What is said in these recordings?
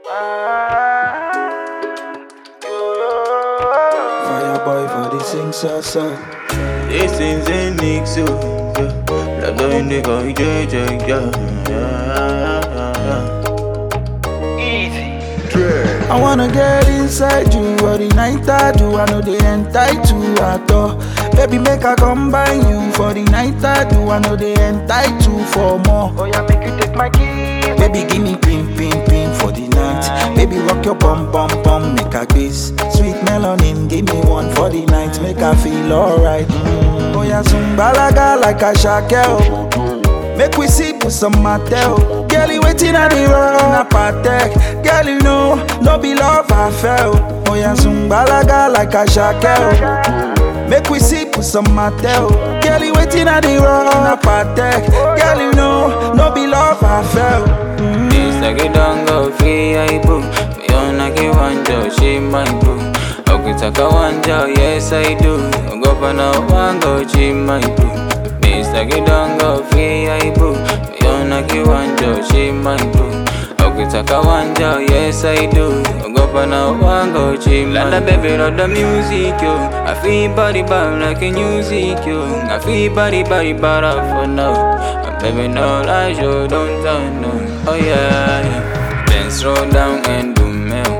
Fireboy for the sing so so. This is a Nix, yeah. La doing the guy, yeah, yeah, yeah. I wanna get inside you, all the night I do. I know they entitled at all. Baby, make I combine you for the night I do. I know they entitled for more. Oh yeah, make you take my keys. Baby, give me pin, pin, pin for the night. Baby, rock your bum, bum, bum, make a kiss. Sweet melanin, give me one for the night, make I feel alright. Mm. Oh yeah, balaga like a shakel. Make we sit with some Mattel. Girl, you waiting at the road, na patek. Girl, you know, no be love I felt. Oh yeah, balaga like a shakel. Make we sit with some Mattel. Girl, you waiting at the road, na patek. Girl, you know, no be love I felt. Mm. This like a dongo free I boo. Me on a get one job, she my boo. Okitaka one job, yes I do. Go for no one go, she my boo. This like a dongo free I boo. Me on a get one job, she my boo. Okitaka one job, yes I do. Go for no one go, she my boo. Lala baby, love the music yo. I feel body bad like a music yo. I feel body body bad for now. Baby, no lies, you don't turn no. Oh yeah, yeah. Then slow down and do mail.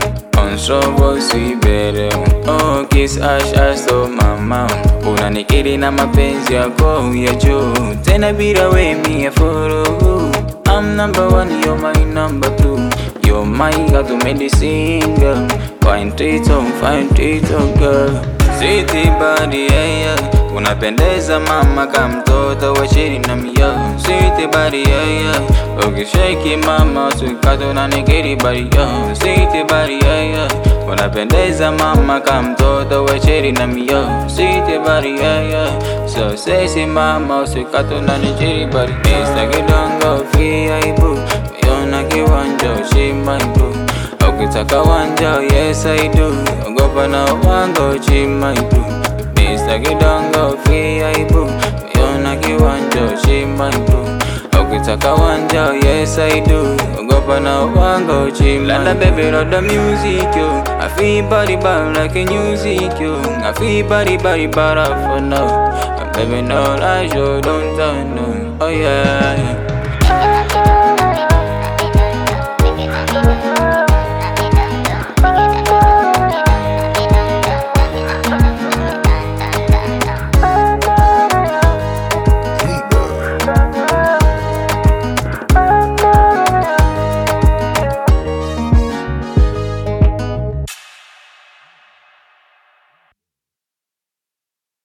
On slow sweet better. Oh, kiss ash ash so mama. Unanikiri na mapenzi yako ya juu. Tena bila we me a follow. I'm number one, you're my number two. You're my God to medicine girl. Fine treato, fine treato girl. Sweetie body, yeah, yeah. Unapendeza mama kama mtoto wa chini na mio Sweetie body, yeah, yeah. Ukishake mama usikate unanikiri body, yeah. Sweetie body, yeah, yeah. Unapendeza mama kama mtoto wa chini na mio Sweetie body, yeah, yeah. So sexy mama usikate unanikiri body Mr. Kidongo free aibu Miona kiwanja shima ibu Ukitaka wanja, yes I do Ogopa na wango chima ibu Mr. Kidongo free aibu Miona kiwanja shima ibu Ukitaka wanja, yes I do Ogopa na wango chima Lala baby love the music yo I feel body bad like a music yo I feel body body bad for now Baby no lies yo don't turn no Oh yeah, yeah.